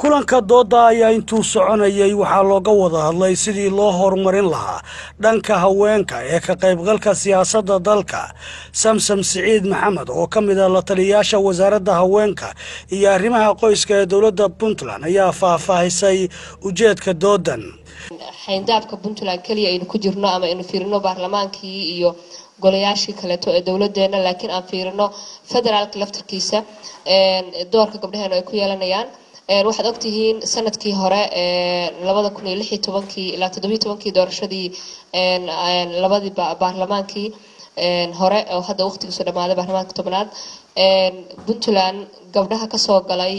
kulanka dooda ayaa intuu soconayay waxaa looga wada hadlay sidii loo horumarin lahaa dhanka haweenka ee ka qaybgalka siyaasadda dalka samsam siciid maxamed oo ka mid a la taliyayaasha wasaaradda haweenka iyo arrimaha qoyska ee dowladda puntland ayaa faahfaahisay ujeedka doodan xayndaabka puntland keliya aynu ku jirno ama aynu fiirino baarlamaankii iyo golayaashii kaleeto ee dowladeena laakiin aan fiirino federaalka laftarkiisa doorka gabdhaheenu ay ku yeelanayaan waxaad ogtihiin sanadkii hore labada kun iyo lix iyo tobankii ilaa toddobiyo tobankii doorashadii labadii baarlamaankii hore oo hadda waqtigiisu dhammaaday baarlamaanka tobnaad puntland gabdhaha kasoo galay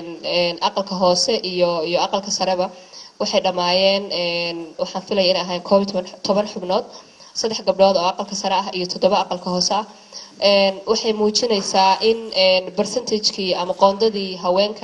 aqalka hoose iyo iyo aqalka sareba waxay dhammaayeen waxaan filaya inay ahayn koob iyo toban xubnood saddex gabdhood oo aqalka sare ah iyo toddoba aqalka hoose ah waxay muujinaysaa in percentagekii ama qoondadii haweenka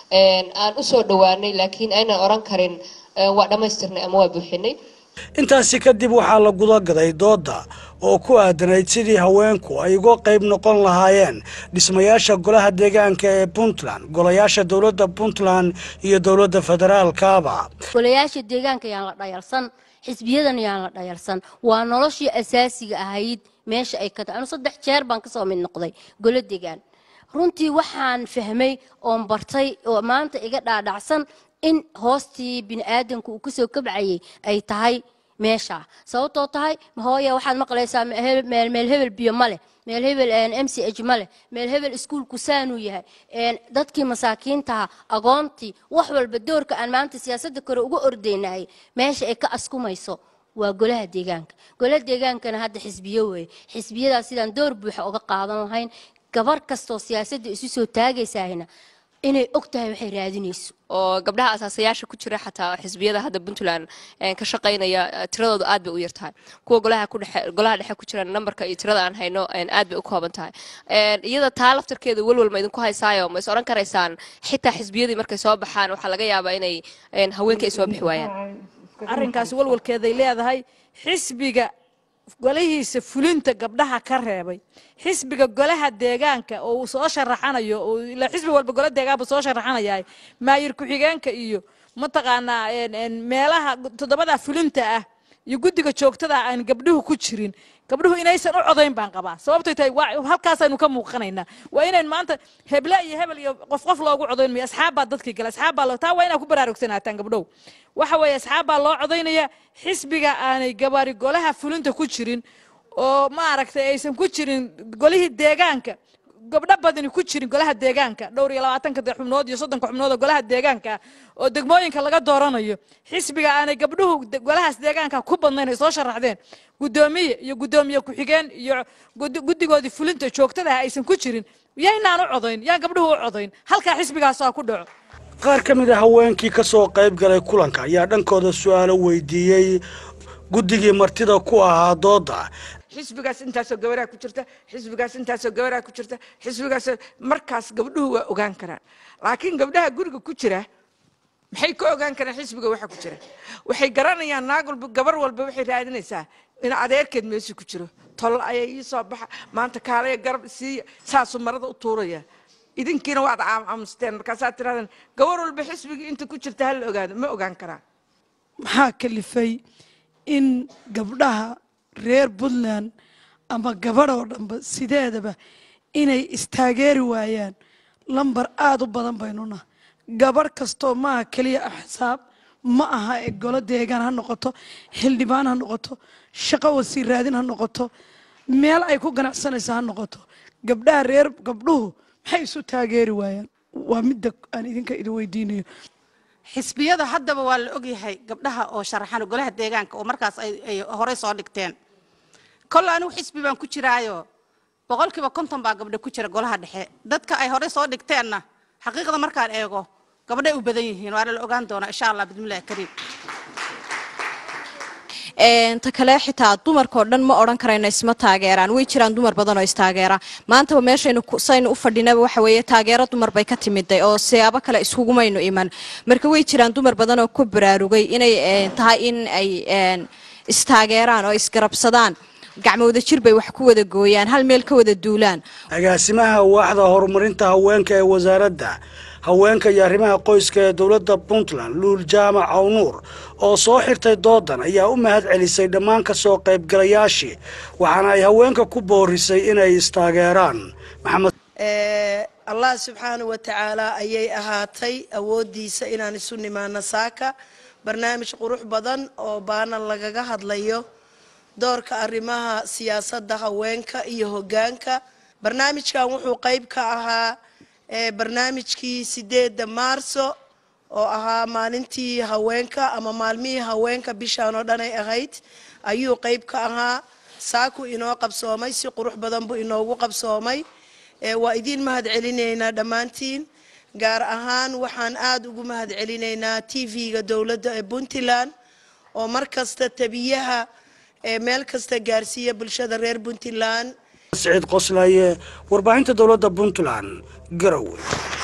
aan usoo dhawaanay laakiin aynan oran karin waa dhammaystirnay ama waa buuxinay intaasi kadib waxaa la gudagaday dooda oo ku aadanayd sidii haweenku ay uga qayb noqon lahaayeen dhismayaasha golaha deegaanka ee puntland golayaasha dowladda puntland iyo dowladda federaalkaaba golayaasha deegaanka yaan la dhayalsan xisbiyadan yaan la dhayalsan waa noloshii asaasiga ahayd meesha ay ka tahay anu saddex jeer baan kasoo mid noqday golo deegaan runtii waxaan fahmay oon bartay oo maanta iga dhaadhacsan in hoostii bini aadanku uu kasoo kabcayay ay tahay meesha sababtoo tahay hooya waxaad maqlaysaa meel hebel biyo ma leh meel hebel m c h ma leh meel hebel iskuulku saanuu yahay dadkii masaakiintaha agoontii wax walba doorka aan maanta siyaasadda kore uga ordeynahay meesha ay ka askumayso waa golaha deegaanka golaha deegaankana hadda xisbiyo weeye xisbiyadaas sidaan door buuxa uga qaadan lahayn gabar kastoo siyaasadda isu soo taagaysahayna inay og tahay waxay raadinayso oo gabdhaha asaasayaasha ku jira xataa xisbiyada hadda puntland ka shaqaynaya tiradooda aad bay u yar tahay kuwa golaha kudhexe golaha dhexe ku jira nambarka iyo tirada aan hayno aad bay u kooban tahay iyada taa laftarkeeda welwal ma idinku haysaayo ma is odhan karaysaan xitaa xisbiyadii markay soo baxaan waxaa laga yaabaa inay haweenka ay soo bixi waayaan arrinkaasi walwalkeeday leedahay xisbiga golihiisa fulinta gabdhaha ka reebay xisbiga golaha deegaanka oo uu soo sharaxanayo xisbi walba gola deegaanba soo sharaxanayaa maayir ku-xigeenka iyo mataqaanaa meelaha toddobada fulinta ah iyo guddiga joogtada aan gabdhuhu ku jirin gabdhuhu inaysan u codayn baan qabaa sababtay tahay halkaasaynu ka muuqanaynaa waa inayn maanta heble iyo hebel iyo qof qof loogu codayn mayo asxaab baa dadkii gala asxaab baa taa waa inaad ku baraarugsanataan gabdhow waxa weeye asxaab baa loo codaynaya xisbiga aanay gabaari golaha fulinta ku jirin oo maaragtay aysan ku jirin golihii deegaanka gabdho badani ku jirin golaha deegaanka dhowr iyo labaatanka xubnood iyo soddonka xubnood oo golaha deegaanka oo degmooyinka laga dooranayo xisbiga aanay gabdhuhu golahaas deegaanka ku badnayn ay soo sharaxdeen guddoomiye iyo guddoomiye ku-xigeen iyo guddigoodii fulinta joogtadaha aysan ku jirin yaynaan u codayn yaan gabdhuhu u codayn halkaa xisbigaasaa ku dhaco qaar ka mid a haweenkii ka soo qayb galay kulanka ayaa dhankooda su-aalo weydiiyey guddigii martida ku ahaa dooda xisbigaas intaasoo gabaraa ku jirta xisbigaas intaasoo gabaraa ku jirta xisbigaas markaas gabdhuhu waa ogaan karaan laakiin gabdhaha guriga ku jira maxay ka ogaan karaan xisbiga waxa ku jira waxay garanayaan naag walba gabar walba waxay raadinaysaa in adeerkeed meesha ku jiro tol ayaa ii soo baxa maanta kaalaya garab siiya saasuu marada u tuuraya idinkiina waad aamusteen markaasaad tirahdeen gabar walba xisbigii inta ku jirta hala ogaado ma ogaan karaan maxaa kalifay in gabdhaha reer puntland ama gabadh oo dhanba sideedaba inay istaageeri waayaan lambar aada u badan baynuna gabadh kastoo maaha keliya axsaab ma aha ee golo deegaan ha noqoto xildhibaan ha noqoto shaqo wasiir raadin ha noqoto meel ay ku ganacsanayso ha noqoto gabdhaha reer gabdhuhu maxay isu taageeri waayaan waa midda aan idinka idin weydiinayo xisbiyada haddaba waa la ogyahay gabdhaha oo sharaxan golaha deegaanka oo markaas ay horey soo dhigteen kolle anigu xisbi baan ku jiraayo boqolkiiba konton baa gabdha ku jira golaha dhexe dadka ay horey soo dhigteenna xaqiiqda markaan eego gabdhay u badan yihiin waana la ogaan doonaa insha allah bismillahi kariim ta kale xitaa dumarkao dhan ma odhan karayno isma taageeraan way jiraan dumar badan oo istaageera maantaba meeshaynu saynu u fadhinaba waxa weeye taageero dumar bay ka timiday oo siyaabo kale iskugumaynu iman marka way jiraan dumar badan oo ku baraarugay inay tahay in ay istaageeraan oo isgarabsadaan gacmowda jir bay wax ku wada gooyaan hal meel ka wada duulaan agaasimaha waaxda horumarinta haweenka ee wasaaradda haweenka iyo arrimaha qoyska ee dowladda puntland luul jaamac awnuur oo soo xirtay doodan ayaa u mahad celisay dhammaan ka soo qaybgalayaashii waxaana ay haweenka ku boorisay inay istaageeraan maxamed allah subxaana wa tacaala ayay ahaatay awooddiisa inaan isu nimaano saaka barnaamij qurux badan oo baana lagaga hadlayo doorka arrimaha siyaasadda haweenka iyo hoggaanka barnaamijkan wuxuu qayb ka ahaa barnaamijkii sideedda maarso oo ahaa maalintii haweenka ama maalmihii haweenka bishaan oo dhan ay ahayd ayuu qayb ka ahaa saaku inoo qabsoomay si qurux badan buu inoogu qabsoomay waa idiin mahad celinaynaa dhammaantiin gaar ahaan waxaan aada ugu mahad celinaynaa t v-ga dowladda ee puntland oo mar kasta tabiyaha meel kasta gaarsiiya bulshada reer puntland siciid qoslaaye warbaahinta dowladda puntland garowe